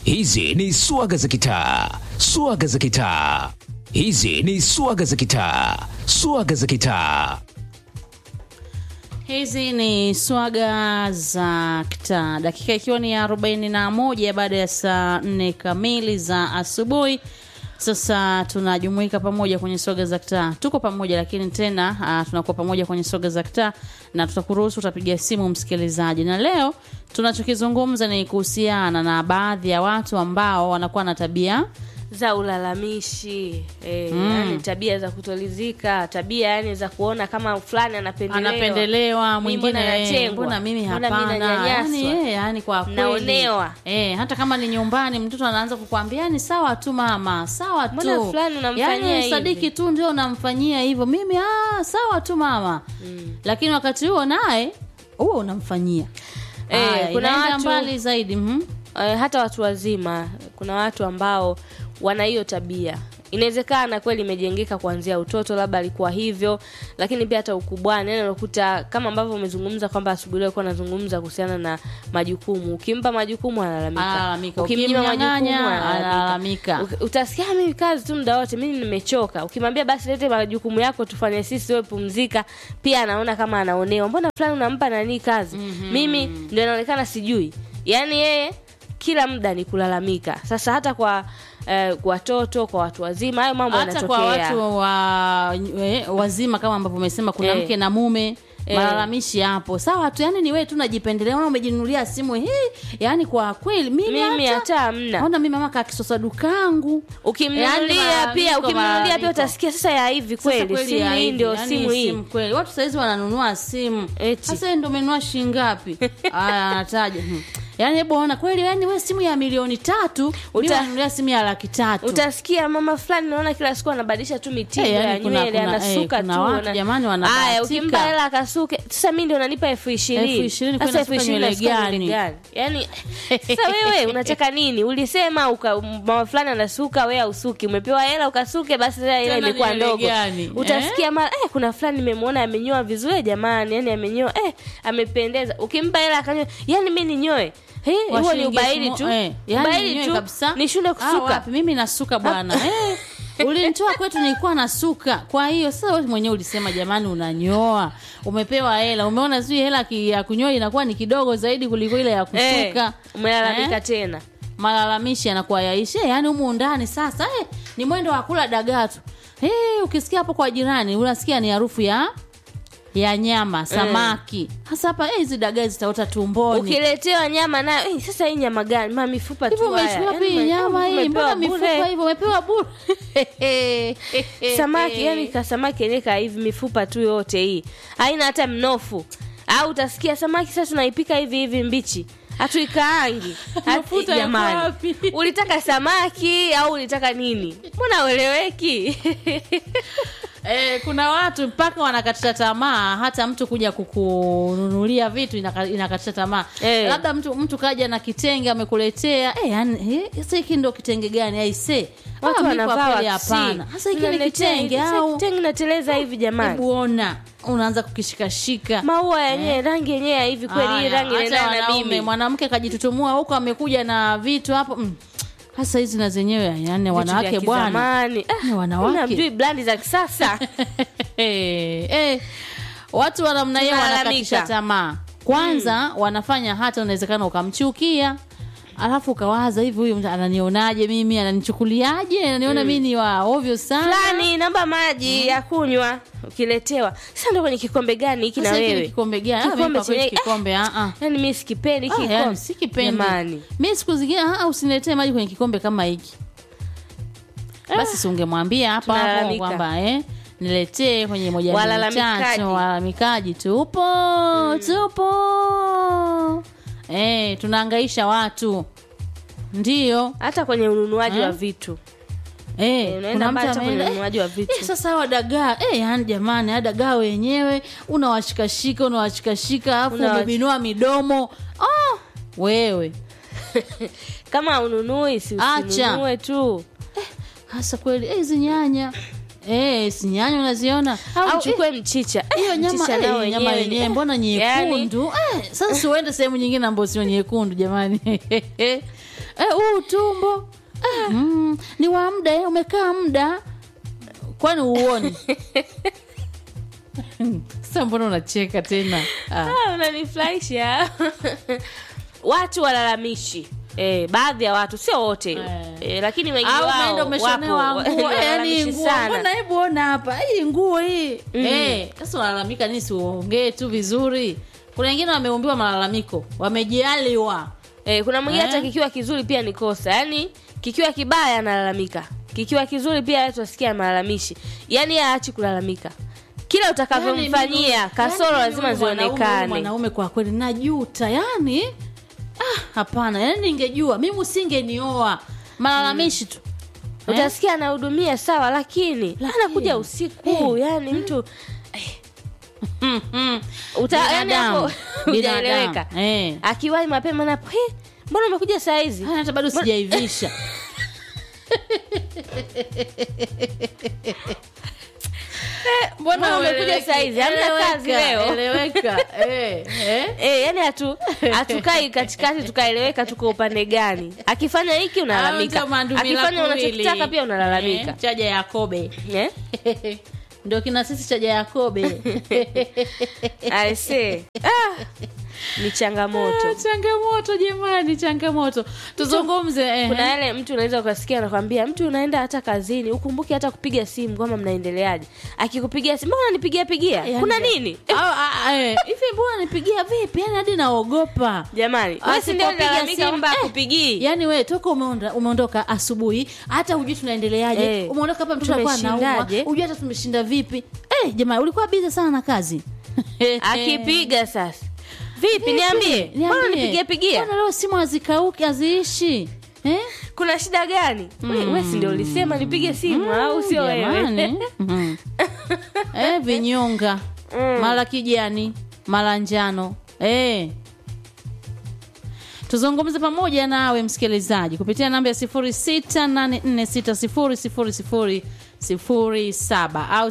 Hizi ni swaga za kitaa, swaga za kitaa. Hizi ni swaga za kitaa, swaga za kitaa. Hizi ni swaga za kitaa, dakika ikiwa ni arobaini na moja baada ya saa nne kamili za asubuhi. Sasa tunajumuika pamoja kwenye swaga za kitaa, tuko pamoja lakini tena uh, tunakuwa pamoja kwenye swaga za kitaa na tutakuruhusu utapiga simu msikilizaji, na leo tunachokizungumza ni kuhusiana na baadhi ya watu ambao wanakuwa na tabia za ulalamishi eh, yani tabia za kutolizika, tabia yani za kuona kama fulani anapendelewa, anapendelewa Mimi mwingine mbona eh, natengwa? mbona mimi Mbona mimi hapana nanyanyaswa? yani, eh, yani kwa kweli Naonewa. eh, hata kama ni nyumbani mtoto anaanza kukwambia ni sawa tu mama sawa tu Mbona fulani unamfanyia yani hivi? sadiki tu ndio unamfanyia hivyo mimi ah, sawa tu mama lakini wakati huo naye huo unamfanyia Eh, Haya, kuna inaenda watu- mbali zaidi mhm. eh, hata watu wazima kuna watu ambao wana hiyo tabia inawezekana kweli imejengeka kuanzia utoto labda alikuwa hivyo lakini pia hata ukubwani yani unakuta kama ambavyo umezungumza kwamba asubuhi leo alikuwa anazungumza kuhusiana na majukumu ukimpa majukumu analalamika Analalamika. ukimnyima Ukimnyang'anya, majukumu analalamika. Uk- utasikia mimi kazi tu muda wote mimi nimechoka ukimwambia basi lete majukumu yako tufanye sisi wewe pumzika pia anaona kama anaonewa mbona fulani unampa nani kazi mimi ndio inaonekana sijui yaani yeye kila muda ni kulalamika sasa hata kwa eh, kwa watoto kwa watu wazima hayo mambo hata yanatokea kwa watu wa, eh, wazima kama ambavyo umesema kuna Eh. mke na mume Eh. malalamishi hapo sawa tu yani ni wewe tu najipendelea ona umejinunulia simu hii yani kwa kweli mimi, mimi hata hata hamna ona mimi mama kakisosa dukangu ukimnunulia Yaani pia malalamiko, ukimnunulia pia malalamiko. utasikia sasa ya hivi Sasa kweli kweli simu ya hii hivi, ndio yani simu hii simu kweli watu saizi wananunua simu Eti. sasa yeye ndo umenunua shilingi ngapi aya anataja hmm. yani hebu ona kweli yani we simu ya milioni tatu Uta- utanunulia simu ya laki tatu utasikia mama fulani naona kila siku anabadilisha tu mitindo Eh, yani ya kuna- nywele kuna- anasuka eh, kuna tu watu na- jamani Aya, wanabahatika. ukimpa hela akasuke sasa mi ndio unanipa elfu ishirini Elfu ishirini Sasa kwenda elfu suka ishirini nywele nasuka nywele gani? gani? yani sasa wewe unataka nini ulisema uka, mama fulani anasuka wewe ausuki umepewa hela ukasuke basi sasa hela Tena imekuwa nywele ndogo gani? utasikia mara eh, kuna fulani nimemwona amenyoa vizuri jamani yani amenyoa eh, amependeza ukimpa hela akanyoa yani mi ninyoe Eh, Kwa huo ni shilingi ubaili elfu tu mo- eh, yani ubaili wenyewe tu kabisa. ni shule Ah, kusuka wapi, mimi nasuka bwana eh, ulinitoa kwetu nilikuwa nasuka kwa hiyo sasa wewe mwenyewe ulisema jamani unanyoa umepewa hela umeona sijui hela ki- ya kunyoa inakuwa ni kidogo zaidi kuliko ile ya kusuka eh, umelalamika Eh? tena malalamishi yanakuwa yaishe yani humu ndani sasa eh, ni mwendo wa kula dagaa tu eh, ukisikia hapo kwa jirani unasikia ni harufu ya ya nyama samaki hasa hapa eh, hizi dagaa zitaota tumboni ukiletewa nyama nayo eh, sasa hii nyama gani ma mifupa hivyo tu haya. umechukua Yaani pia ume- nyama hii umepewa mbona bure. mifupa hivyo umepewa bure samaki yani ka samaki yenyewe ka hivi mifupa tu yote hii haina hata mnofu au utasikia samaki sasa tunaipika hivi hivi mbichi hatuikaangi Hatu- Mafuta yako jamani wapi? ulitaka samaki au ulitaka nini mbona ueleweki Eh, kuna watu mpaka wanakatisha tamaa hata mtu kuja kukununulia vitu inaka- inakatisha tamaa Eh. labda mtu mtu kaja na kitenge amekuletea eh, yani, eh, sasa hiki ndo kitenge gani aise watu Ah, mi kwa wanavaa kweli waksi. hapana sasa hiki ni Unaniletea kitenge hivi, sasa au kitenge nateleza hivi jamani hebu ona unaanza kukishikashika maua yenyewe rangi yenyewe ya hivi kweli hii Haya, rangi hata inaendana na wanaume, mimi mwanamke kajitutumua huko amekuja na vitu hapo mm. hasa hizi na zenyewe yani Vitu wanawake vya bwana kizamani. Ah, Ni wanawake. unamjui blandi za kisasa Eh, eh. watu wa namna hiyo Tunalalamika. wanakatisha tamaa kwanza wanafanya hata unawezekana ukamchukia alafu ukawaza hivi huyu mtu ananionaje mimi ananichukuliaje ananiona mi ni wa ovyo sana fulani naomba maji ya kunywa ukiletewa sasa ndo kwenye kikombe gani hiki na Sasa hiki ni wewe kikombe gani Ah, mimi Kikombe kwa kweli chenye- kikombe ah, ah. yani mi sikipendi hiki Ah, kikombe yani, si kipendi Jamani. mi siku zingine ah, usiniletee maji kwenye kikombe kama hiki basi si ungemwambia hapo hapo tunalalamika. kwamba eh, niletee kwenye moja mbili Walalamikaji. tatu walalamikaji tupo tupo eh, tunaangaisha watu ndio hata kwenye ununuaji Eh? wa vitu Eh, Eh, unaenda kuna mbali mtu hata kwenye ameenda, ununuaji wa vitu. eh, sasa hawa dagaa eh, yani jamani haya dagaa wenyewe unawashikashika unawashikashika alafu Unawash- umebinua midomo oh, wewe kama ununui si Acha. usinunue tu hasa kweli eh, hizi nyanya Eh, si nyanya unaziona au Au, uchukue mchicha eh, hiyo nyama Mchicha eh, nao nyama wenyewe. yenyewe mbona Yaani, nyekundu eh, sasa siuende sehemu nyingine ambayo sio nyekundu jamani eh, huu tumbo ah, mm, ni wa muda eh, umekaa muda kwani uoni sasa mbona unacheka tena ah. Ah, unanifurahisha watu walalamishi Eh, baadhi ya watu sio wote Eh. eh, lakini wengi au wao unaenda umeshonewa wapo, nguo yani walalamishi nguo sana. mbona hebu ona hapa hii nguo hii eh sasa unalalamika nini siuongee tu vizuri kuna wengine wameumbiwa malalamiko wamejaliwa Eh, kuna mwingine Eh. hata kikiwa kizuri pia ni kosa yaani kikiwa kibaya analalamika kikiwa kizuri pia watu wasikia malalamishi yaani aachi kulalamika kila utakavyomfanyia Yani, kasoro yani, lazima huyu mwanaume- huyu zionekane mwanaume kwa kweli najuta yani ah, hapana yani ningejua mimi usingenioa malalamishi tu Eh? utasikia anahudumia sawa lakini anakuja usiku yani mtu Mm, mm. uta, yani Binadamu. hapo Binadamu. hujaeleweka Eh. akiwahi mapema napo "He, mbona umekuja saa hizi Haya, hata bado sijaivisha mbona umekuja ueleweki? saa hizi hamna kazi Eleweka, leo eleweka eh, eh. Eh, yani hatu hatukai katikati tukaeleweka tuko upande gani akifanya hiki unalalamika Au mandumila akifanya kuwili. unachokitaka pia unalalamika Eh, chaja yakobe eh? ndio kina sisi chaja yakobe aise ah, ni changamoto Ah, changamoto jamani changamoto tuzungumze eh. kuna yale mtu unaweza ukasikia anakwambia mtu unaenda hata kazini ukumbuke hata kupiga simu kwamba mnaendeleaje akikupigia simu mbona unanipigia pigia Yani, kuna nini Au, ah, ah, eh, hivi mbona nipigia vipi yani hadi naogopa jamani Ah, wewe si ndio sipopiga unalalamika simu, kwamba eh, akupigii yaani we toka umeonda, umeondoka asubuhi hata hujui tunaendeleaje Eh, umeondoka hapa mtoto alikuwa anaumwa tumeshindaje? hujui hata tumeshinda vipi eh, jamani ulikuwa biza sana na kazi akipiga sasa vipi niambie mbona nipigie pigia Mbona leo simu hazikauki haziishi eh? kuna shida gani We- we si ndio ulisema nipige simu au sio wewe Jamani. Mhm. eh, vinyonga mara kijani mara njano eh. tuzungumze pamoja nawe msikilizaji kupitia namba ya 0684600007 au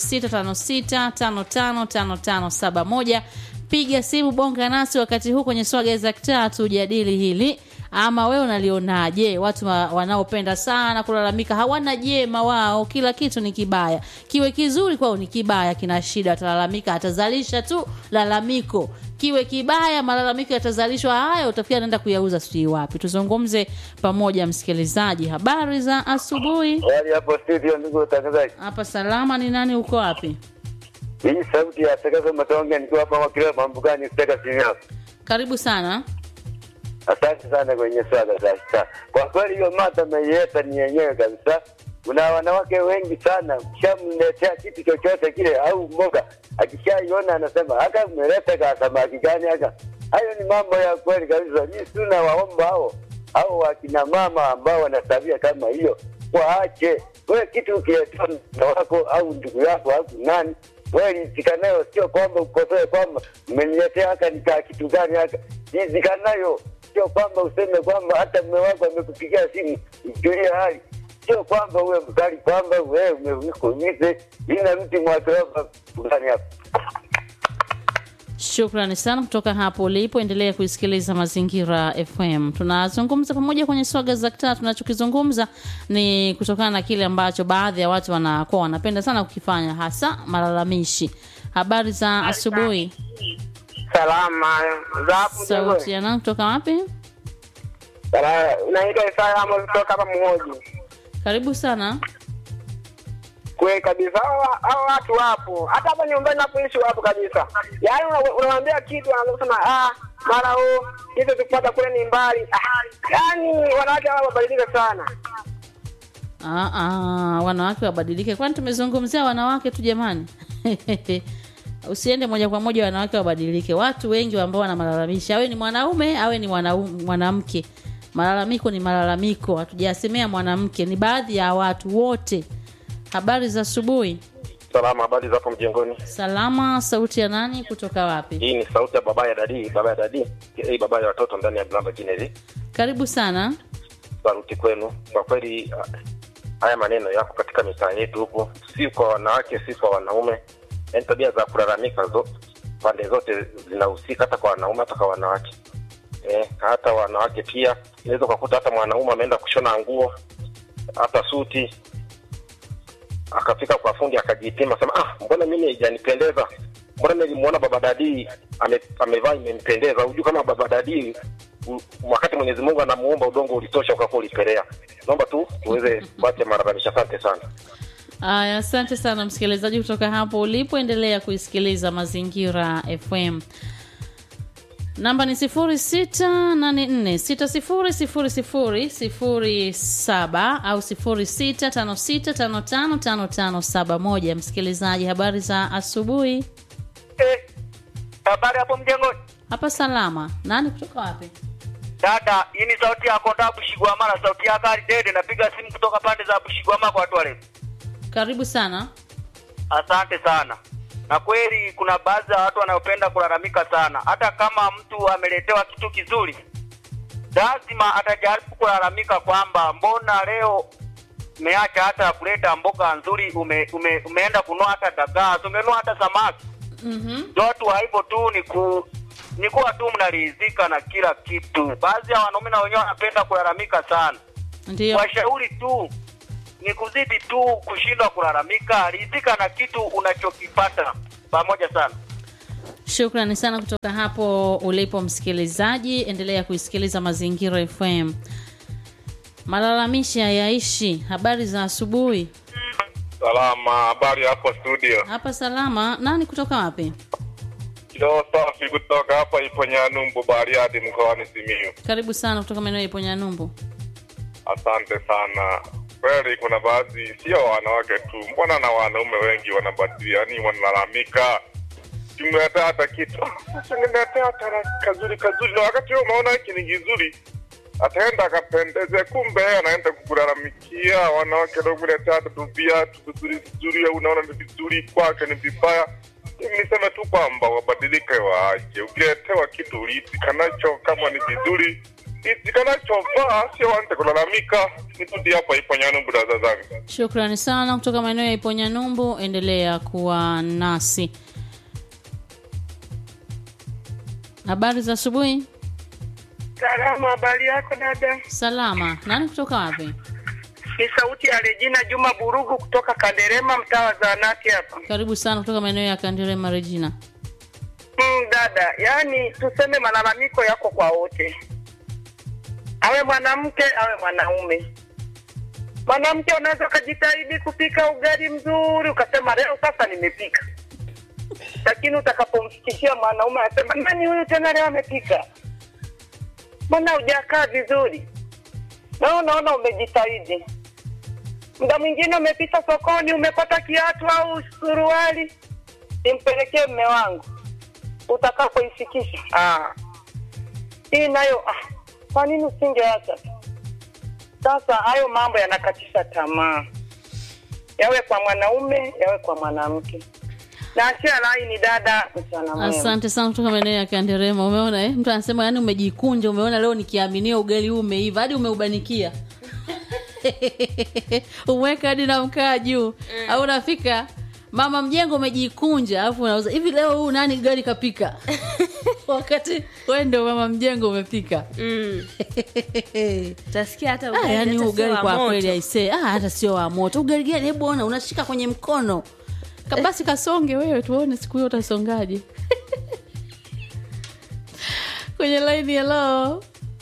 0656555571 piga simu bonga nasi wakati huu kwenye swaga za kitaa tujadili hili ama wewe unalionaje watu wa- wanaopenda sana kulalamika hawana jema wao kila kitu ni kibaya kiwe kizuri kwao ni kibaya kina shida atalalamika atazalisha tu lalamiko kiwe kibaya malalamiko yatazalishwa haya utafikia anaenda kuyauza sijui wapi tuzungumze pamoja msikilizaji habari za asubuhi Hali hapo studio, ndugu watangazaji. hapa salama ni nani uko wapi Hii sauti ya Takazo Matonge nikiwa hapa Mwakileo Mambugani Steka Simiao. karibu sana Asante sana kwenye swala za sasa. Kwa kweli hiyo mada ameieta ni yenyewe kabisa. Kuna wanawake wengi sana, ukishamletea kitu chochote kile au mboga, akishaiona anasema haka umeleta ka samaki gani haka. Hayo ni mambo ya kweli kabisa. Mimi sina waomba hao au wakina mama ambao wana tabia kama hiyo waache. Wewe kitu ukiletea mtoto wako au ndugu yako au nani wewe rizika nayo, sio kwamba ukosoe kwamba mmeniletea haka nikaa kitu gani haka. Rizika nayo sio kwamba useme kwamba hata mume wako amekupigia simu mjulie hali, sio kwamba uwe mkali kwamba wewe umekuumize ina mti mwakiroba gani hapa. Shukrani sana kutoka hapo ulipo, endelea kuisikiliza Mazingira FM. Tunazungumza pamoja kwenye swaga za kitaa. Tunachokizungumza ni kutokana na kile ambacho baadhi ya watu wanakuwa wanapenda sana kukifanya, hasa malalamishi. Habari za asubuhi, Salama za hapo sauti ya nani kutoka wapi? Sala- Naitwa Isaya Amos kutoka hapa Mhoji. Karibu sana. Kweli kabisa, hao hao watu wapo, hata hapa nyumbani napoishi wapo kabisa. Yaani una- unamwambia kitu anaanza kusema ah, mara huu hizo tupata kule ni mbali. Ah, yaani wanawake hao wabadilika sana. Aa, aa, wanawake wabadilike, kwani tumezungumzia wanawake tu jamani? Usiende moja kwa moja wanawake wabadilike. Watu wengi ambao wana malalamishi, awe ni mwanaume awe ni mwanau- mwanamke, malalamiko ni malalamiko, hatujasemea mwanamke, ni baadhi ya watu wote. Habari za asubuhi. Salama, habari za hapo mjengoni? Salama. Sauti ya nani kutoka wapi? Hii ni sauti ya baba ya dadi, baba ya dadi, hii baba ya watoto ndani ya Glamba Jineri. Karibu sana. Saluti kwenu. Kwa kweli, ah, haya maneno yako katika mitaa yetu huku, si kwa wanawake, si kwa wanaume. Yaani tabia za kulalamika zo, pande zote zinahusika, hata kwa wanaume, hata kwa wanawake. Eh, hata wanawake pia inaweza ukakuta hata mwanaume ameenda kushona nguo hata suti akafika kwa fundi akajipima, sema ah, mbona mimi haijanipendeza, mbona nilimuona baba dadi ame, amevaa imempendeza. Hujui kama baba dadi u- wakati Mwenyezi Mungu anamuumba udongo ulitosha ukakuwa ulipelea. Naomba tu tuweze kuacha malalamisho. Asante sana. Aya, asante sana msikilizaji kutoka hapo ulipoendelea kuisikiliza Mazingira FM. Namba ni 0684600007 au 0656555571. Msikilizaji, habari za asubuhi. Eh, habari hapo mjengoni Hapa salama. Nani kutoka wapi? dada hii ni sauti ya konda bushigwamala sauti ya gari dede napiga simu kutoka pande za bushigwama kwa watu wale Karibu sana. asante sana na kweli kuna baadhi ya watu wanaopenda kulalamika sana hata kama mtu ameletewa kitu kizuri lazima atajaribu kulalamika kwamba mbona leo umeacha hata kuleta mboga nzuri ume, ume, umeenda kunua hata dagaa umenunua hata samaki Mhm. watu wa hivyo tu ni ku ni kuwa tu mnaridhika na kila kitu. Baadhi ya wanaume na wenyewe wanapenda kulalamika sana. Ndio. Washauri tu ni kuzidi tu kushindwa kulalamika, ridhika na kitu unachokipata. Pamoja sana. Shukrani sana kutoka hapo ulipo msikilizaji, endelea kuisikiliza Mazingira FM. Malalamishi hayaishi. Habari za asubuhi. Salama, habari hapo studio. Hapa salama. Nani kutoka wapi? Kilo safi kutoka hapa Iponyanumbu, Bariadi, mkoani Simiyu. Karibu sana kutoka maeneo ya Iponyanyumbu. Asante sana. Kweli kuna baadhi, sio wanawake tu, mbona na wanaume wengi wanabadili, yani wanalalamika kimletea hata kitu sasa, niletea hata kazuri kazuri, na wakati wewe umeona hiki ni kizuri, ataenda akapendeze, kumbe yeye anaenda kukulalamikia. Wanawake ndio kuletea hata tu viatu vizuri vizuri, au unaona ni vizuri, kwake ni vibaya. Mimi niseme tu kwamba wabadilike, waache. Ukiletewa kitu uliitika nacho, kama ni vizuri itika nacho vaa, sio waanze kulalamika. Nirudi hapa Iponyanumbu, dada zangu. Shukrani sana kutoka maeneo ya Iponyanyumbu, endelea kuwa nasi. Habari za asubuhi. Salama, habari yako dada? Salama. Nani kutoka wapi? Ni sauti ya Regina Juma Burugu kutoka Kanderema, mtaa wa Zaanati hapa. Karibu sana kutoka maeneo ya Kandirema Regina. Mm, dada, yani tuseme malalamiko yako kwa wote, awe mwanamke awe mwanaume. Mwanamke unaweza ukajitahidi kupika ugali mzuri ukasema leo sasa nimepika, lakini utakapomfikishia mwanaume anasema nani huyu tena leo amepika, mbona hujakaa vizuri? Na unaona umejitahidi, muda mwingine umepita sokoni umepata kiatu au suruali, nimpelekee mme wangu utakapoifikisha ah. hii nayo ah, kwa nini usingeacha tu? Sasa hayo mambo yanakatisha tamaa, yawe kwa mwanaume yawe kwa mwanamke. Na achia laini dada, mchana mwema. Asante sana kutoka maeneo ya Kanderema. Umeona eh? Mtu anasema yani umejikunja, umeona leo nikiaminia ugali huu umeiva hadi umeubanikia. Umeweka hadi na mkaa juu. Au unafika mama mjengo umejikunja alafu unauza hivi leo huu nani gari kapika? Wakati wewe ndio mama mjengo umepika. Mm. Utasikia hata Ah, ugali yani hata huu ugali sio wa kwa moto. kweli aisee, ah, hata sio wa moto. Ugali gani? Hebu ona, unashika kwenye mkono. Ka- Basi kasonge wewe, tuone siku hiyo utasongaje. kwenye laini hello.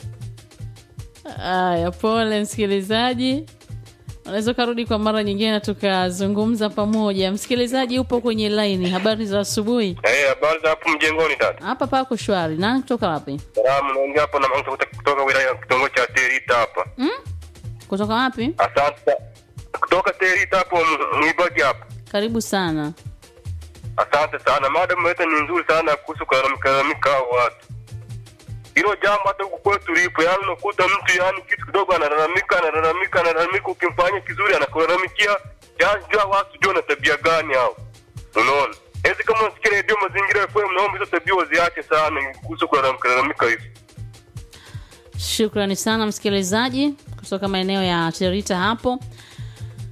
Aya, pole msikilizaji, unaweza ukarudi kwa mara nyingine na tukazungumza pamoja. Msikilizaji upo kwenye laini, habari za asubuhi. Eh, habari za hapo mjengoni dada. Hapa pako shwari. Nani kutoka wapi? Salamu, naongea hapo na mtu kutoka- kutoka wilaya ya kitongoji cha Terita hapa. Hmm? Kutoka wapi? Asante. Kutoka Terita hapo M- Mwibagi hapa. Karibu sana. Asante sana. Mada mmeweka ni nzuri sana kuhusu kulalamika hao watu. Hilo jambo hata huku kwetu lipo, yaani unakuta mtu yaani kitu kidogo analalamika, analalamika, analalamika, ukimfanyia kizuri anakulalamikia. Yaani jua watu jua na tabia gani hao. Unaona? Hizi kama unasikia redio mazingira FM, naomba hizo tabia waziache sana kuhusu kulalamika lalamika hivi. Shukrani sana msikilizaji kutoka maeneo ya Terita hapo.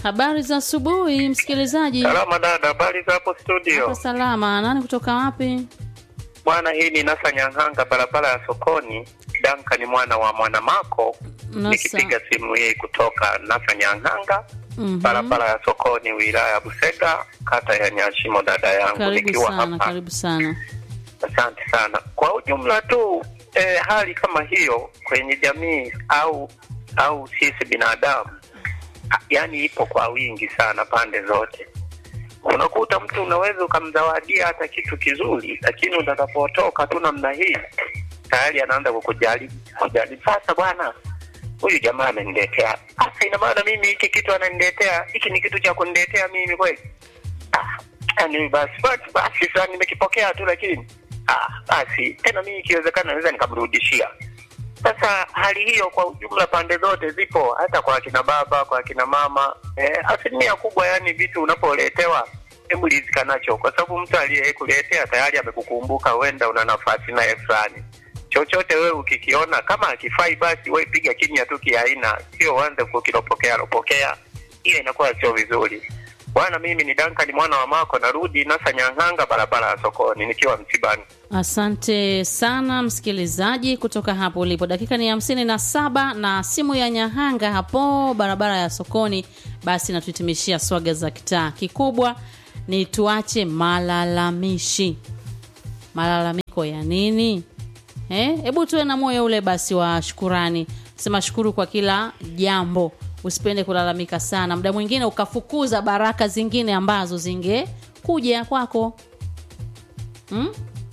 habari za asubuhi msikilizaji Salama dada, habari za hapo studio? Hapa salama nani kutoka wapi Bwana, hii ni Nasa Nyang'anga, barabara ya sokoni. Danka ni mwana wa Mwanamako, Nasa. nikipiga simu hii kutoka Nasa Nyang'anga, Mhm. barabara ya sokoni, wilaya ya Busega, kata ya Nyashimo. Dada yangu karibu nikiwa sana hapa, karibu sana asante sana. Kwa ujumla tu eh, hali kama hiyo kwenye jamii au au sisi binadamu, ah, yani ipo kwa wingi sana pande zote unakuta mtu unaweza ukamzawadia hata kitu kizuri, lakini utakapotoka tu namna hii tayari anaanza kukujali kujali. Sasa bwana, huyu jamaa ameniletea, sasa ina maana mimi hiki kitu ananiletea, hiki ni kitu cha kuniletea mimi kweli? Ah, yani basi basi basi, sasa nimekipokea tu, lakini ah, basi tena mimi ikiwezekana naweza nikamrudishia. Sasa hali hiyo kwa ujumla pande zote zipo, hata kwa akina baba, kwa akina mama eh, asilimia kubwa, yani vitu unapoletewa hebu rizika nacho, kwa sababu mtu aliyekuletea tayari amekukumbuka, huenda una nafasi naye fulani. Chochote wewe ukikiona kama akifai, basi wewe piga kimya tu kiaina, sio uanze kukiropokea ropokea, hiyo inakuwa sio vizuri. Bwana, mimi ni Duncan mwana wa Mako, narudi Nasa Nyang'anga, barabara ya sokoni, nikiwa msibani. asante sana msikilizaji kutoka hapo ulipo dakika ni hamsini na saba na simu ya nyahanga hapo barabara ya sokoni basi natuhitimishia swaga za kitaa kikubwa ni tuache malalamishi malalamiko ya nini Eh, hebu tuwe na moyo ule basi wa shukurani sema shukuru kwa kila jambo usipende kulalamika sana muda mwingine ukafukuza baraka zingine ambazo zingekuja kwako hmm?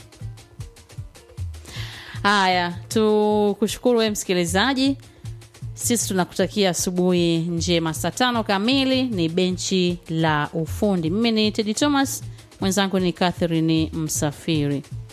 haya tukushukuru we msikilizaji sisi tunakutakia asubuhi njema saa tano kamili ni benchi la ufundi mimi ni tedi thomas mwenzangu ni catherine msafiri